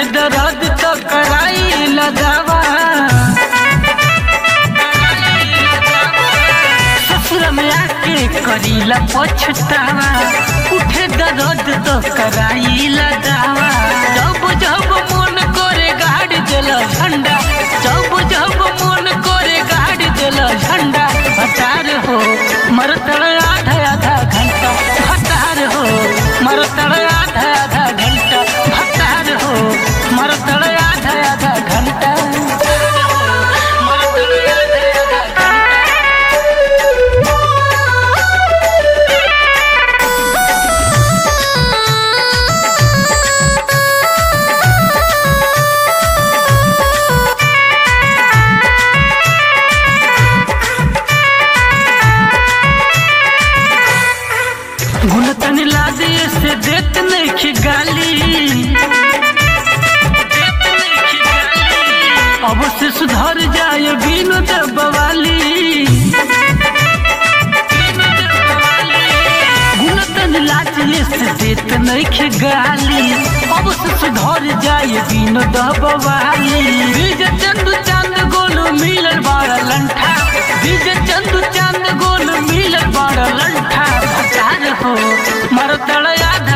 दर्द तो कराई लगावा ससुर में आके करीला पछतावा उठे दर्द तो कराई लगावा जब जब मन करे गाड़ दिल झंडा जब जब मन करे गाड़ दिल झंडा हटार हो मरतड़ आधा आधा घंटा हटार हो मरतड़ आधा आधा घंटा हटार हो मरतड़ आधा आधा घंटा मरतड़ आधा आधा घंटा गुलतन लादे से देत नहीं गाली अब से सुधर जाए बिनु दबवाली गुलतन लादे से देत नहीं गाली अब से सुधर जाए बिनु दबवाली बीज चंदू चांद गोलू मिलल बाड़ा लंठा बीज चंदू चांद गोलू मिलल बाड़ा लंठा भटार हो मरतड़ आधा